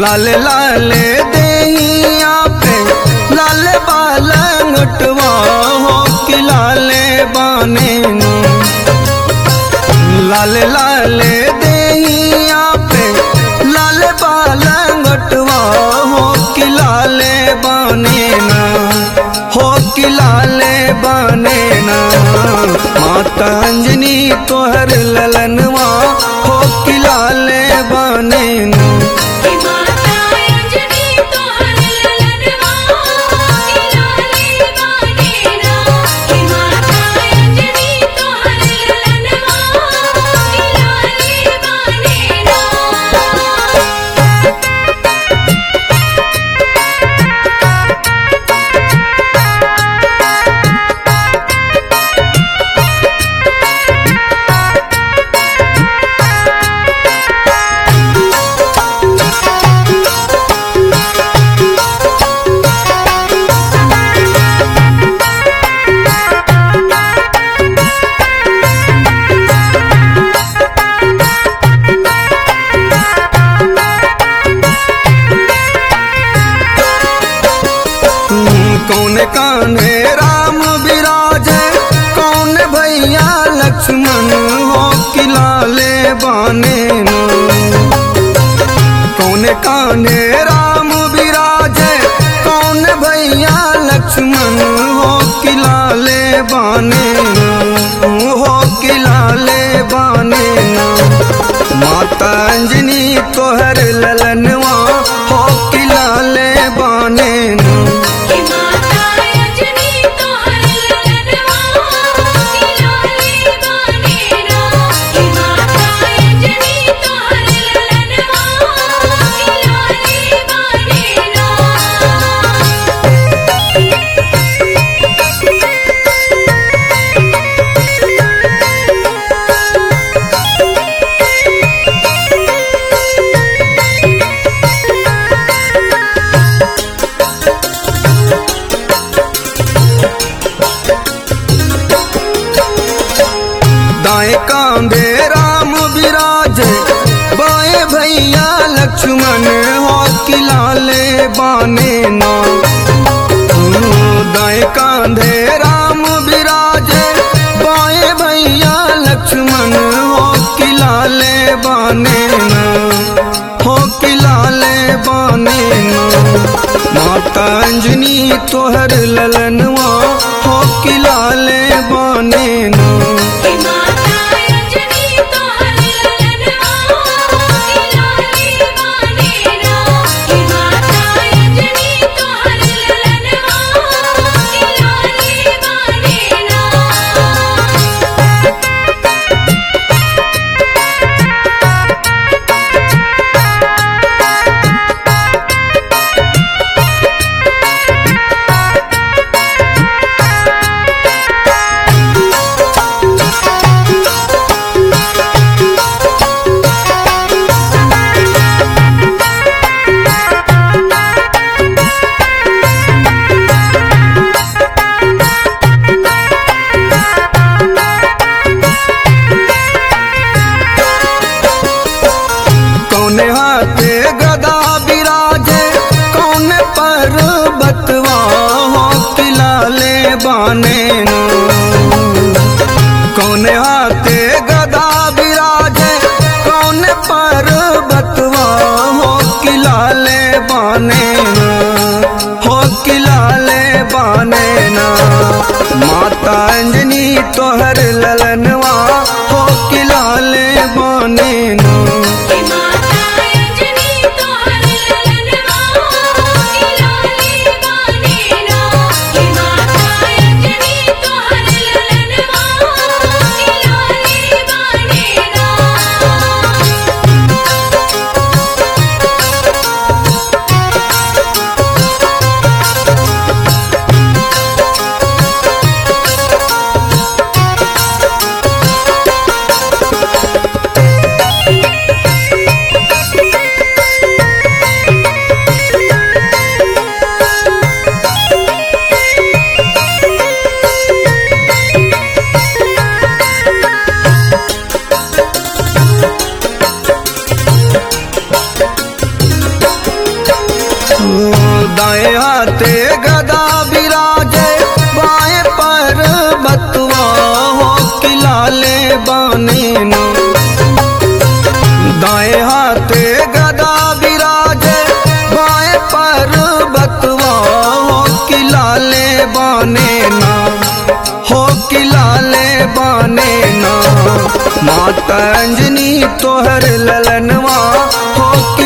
लाल लाल देहिया पे लाल बालंगटवा हो कि लाल बाने नु लाल लाल देहिया पे लाल बालंगटवा हो कि लाल बाने ना हो कि लाल बाने ना माता अंजनी तोहर ललनवा हो कि लाल बाने ना कि माता अंजनी तोहर ललनवा कि लाले बाने ना कि माता अंजनी तोहर ललनवा कि लाले बाने ना कौन कान्हे राम विराज कौन भैया लक्ष्मण हो कि लाले बाने नु। कौन कान्हे राम विराज कौन भैया लक्ष्मण हो कि लाले बाने नु। हो कि लाले बाने नु। माता अंजनी तोहर ललनवा हो कि लाले बाने नु। कि माता अंजनी तोहर ललनवा कि लाले बाने ना कि माता अंजनी तोहर ललनवा कि लाले बाने ना दाएं कांधे राम विराज बाएं भैया लक्ष्मण हो कि लाले बाने ना दाएं कांधे राम विराज बाएं भैया लक्ष्मण हो कि लाले बाने ना हो कि लाले बाने ना माता अंजनी तोहर ललनवा हो कि लाले बाने ना कि माता अंजनी तोहर ललनवा कि लाले बाने ना कि माता अंजनी तोहर ललनवा कि लाले बाने ना माता अंजनी तोहर ललनवा हो कि